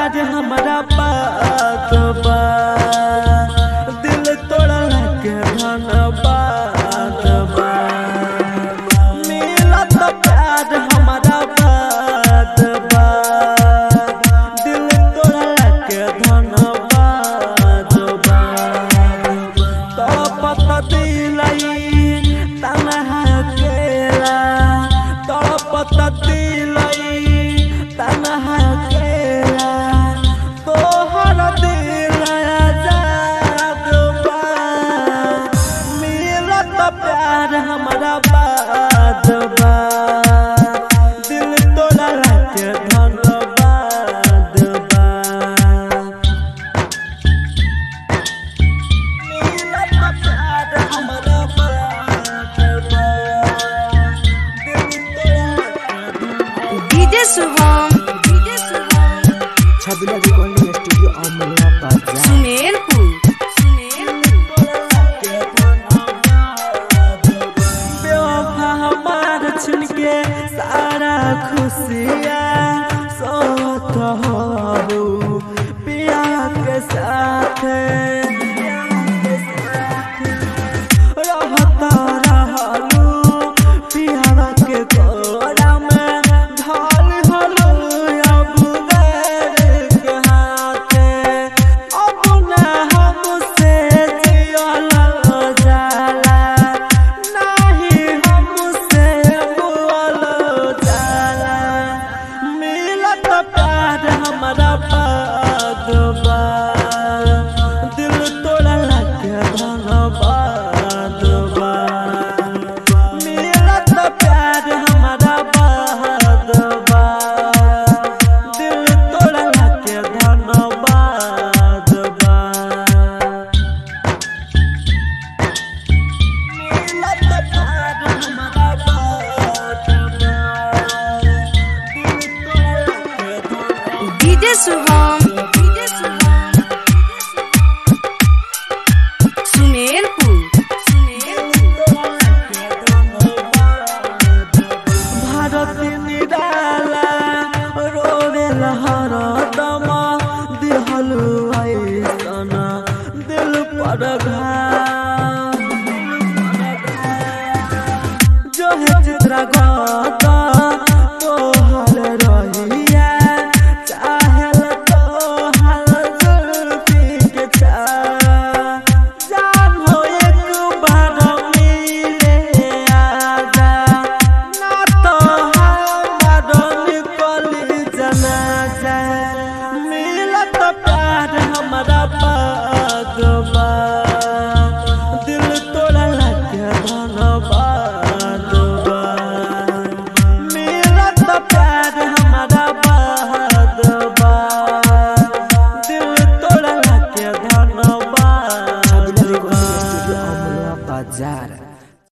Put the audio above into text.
प्यार हमारा बात बा दिल तोड़ला के धनबाद बा मिलत प्यार हमारा बात बा दिल तोड़ला के धनबाद बा तड़पत दिलाई तनहा अकेला तड़पत दिलाई तनहा अकेला तोहर दिल आजाद बा मिलत प्यार हमारा बात बा दिल तोड़ा के धन्यवाद बा DJ Shubham DJ Shubham Chhabila recording studio Amla बाजार सुमेरपुर सुमेरपुर बेवफा हमार छुन के सारा खुशियाँ सोत हो पिया के साथ रहता रहलू पिया के कोरा में ढाल हलू अब गैर के हाथे अब न हमसे जियल जाला नाही हमसे बोल जाला मिलत प्यार हमारा पागबा दिल तोड़ला के धनबाद बा मिलत प्यार हमारा बाद बा दिल तोड़ला के धनबाद बा मिलत प्यार हमारा बाद बा दिल तोड़ला के धनबाद डीजे शुभम